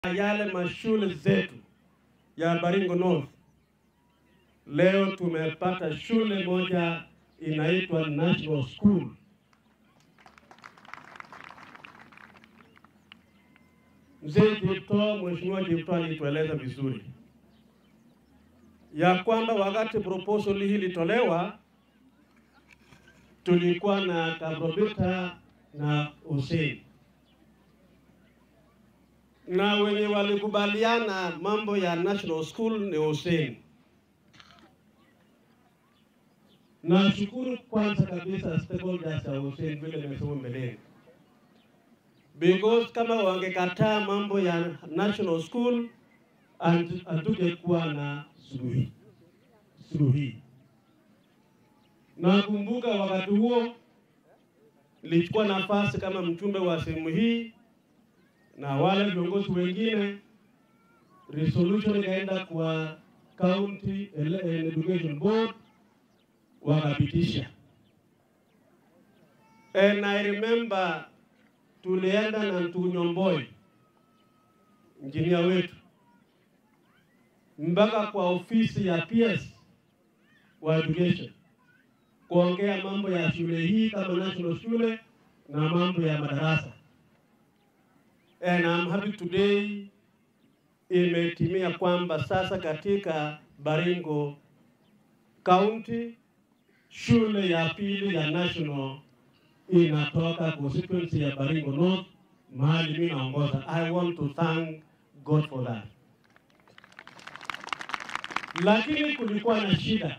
yale mashule zetu ya Baringo North, leo tumepata shule moja inaitwa National School. Mzee Jipto, Mheshimiwa Jipto alitueleza vizuri ya kwamba wakati proposal hii ilitolewa tulikuwa na Kabrobita na Hussein na wenye walikubaliana mambo ya national school ni Hussein. Nashukuru kwanza kabisa stakeholders ya Hussein vile nimesema mbeleni, because kama wangekataa mambo ya national school hatungekuwa na suluhi suluhi. Nakumbuka wakati huo nilichukua nafasi kama mjumbe wa sehemu hii na wale viongozi wengine, resolution ikaenda kwa county education board wakapitisha, and I remember tulienda na Ntunyomboi injinia wetu mpaka kwa ofisi ya PS wa education kuongea mambo ya shule hii kama national shule na mambo ya madarasa. And I'm happy today imetimia kwamba sasa katika Baringo County shule ya pili ya national inatoka constituency ya Baringo North mahali mimi naongoza. I want to thank God for that. Lakini kulikuwa na shida.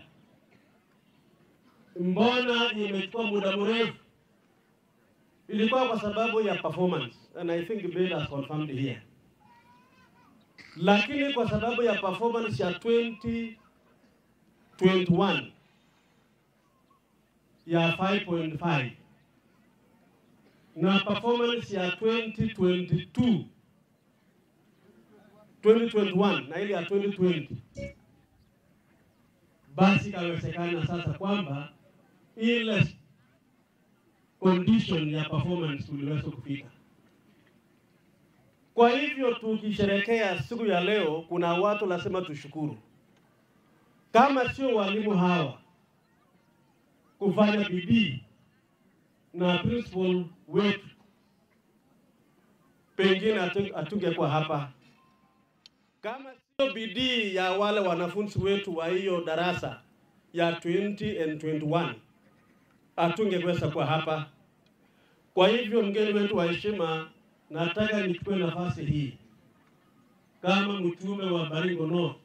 Mbona imechukua muda mrefu? Ilikuwa kwa sababu ya performance and I think Bill has confirmed here. Lakini kwa sababu ya performance ya 2021 ya 5.5 na performance ya 2022 2021 na ile ya 2020 basi ikawezekana sasa kwamba ile condition ya performance tuliweza kufika. Kwa hivyo tukisherekea siku ya leo, kuna watu lazima tushukuru, kama sio walimu hawa kufanya bidii na principal wetu, pengine hatungekuwa hapa. Kama sio bidii ya wale wanafunzi wetu wa hiyo darasa ya 20 and 21 hatungeweza kuwa hapa. Kwa hivyo, mgeni wetu wa heshima, nataka nichukue nafasi hii kama mtume wa Baringo North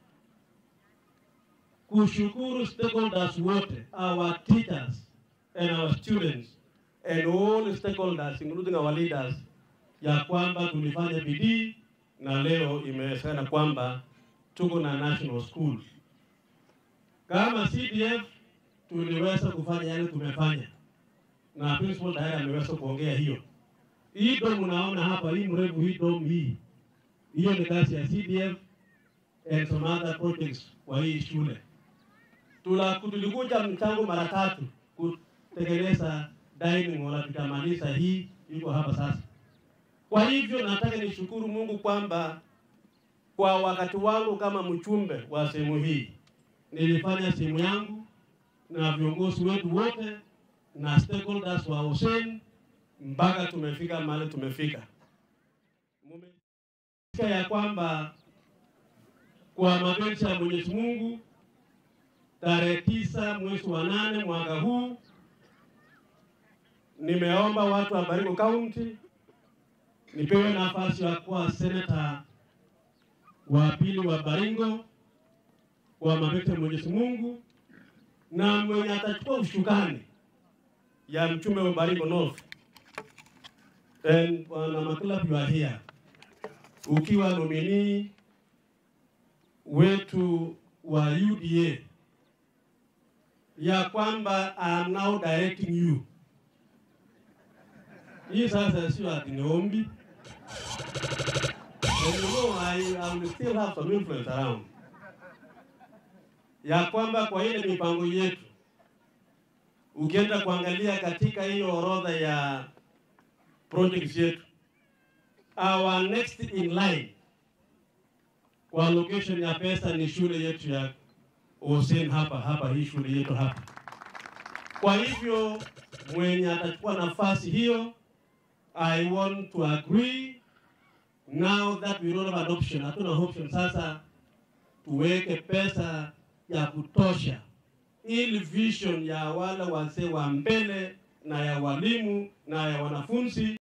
kushukuru stakeholders wote, our teachers and our students and all stakeholders including our leaders, ya kwamba tulifanya bidii na leo imewezekana kwamba tuko na national school. Kama CDF tuliweza kufanya yale tumefanya, na principal tayari ameweza kuongea hiyo. Hii dom unaona hapa, hii mrefu, hii dom hii, hiyo ni kazi ya CDF and some other projects kwa hii shule. Tula tulikuja mchango mara tatu kutengeneza dining hall, tukamaliza hii, iko hapa sasa. Kwa hivyo nataka nishukuru Mungu kwamba kwa wakati wangu kama mchumbe wa sehemu hii nilifanya sehemu yangu na viongozi wetu wote na stakeholders wa Hussein mpaka tumefika mahali tumefika. Mumesikia ya kwamba kwa mapenzi ya Mwenyezi Mungu tarehe tisa mwezi wa nane mwaka huu nimeomba watu wa Baringo County nipewe nafasi ya kuwa seneta wa pili wa Baringo kwa mapenzi ya Mwenyezi Mungu, na mwenye atachukua ushukani ya mchumbe wa Baringo North and Bwana Makula, you are here ukiwa nominee wetu wa UDA ya kwamba I am now directing you. Hii sasa sio ati ni ombi. And you know, I, I will still have some influence around. Ya kwamba kwa ile mipango yetu ukienda kuangalia katika hiyo orodha ya projects yetu, our next in line kwa location ya pesa ni shule yetu ya Hussein hapa hapa, hii shule yetu hapa. Kwa hivyo mwenye atachukua nafasi hiyo, I want to agree now that we don't have an option, hatuna option sasa, tuweke pesa ya kutosha ili vision ya wale wazee wa mbele na ya walimu na ya wanafunzi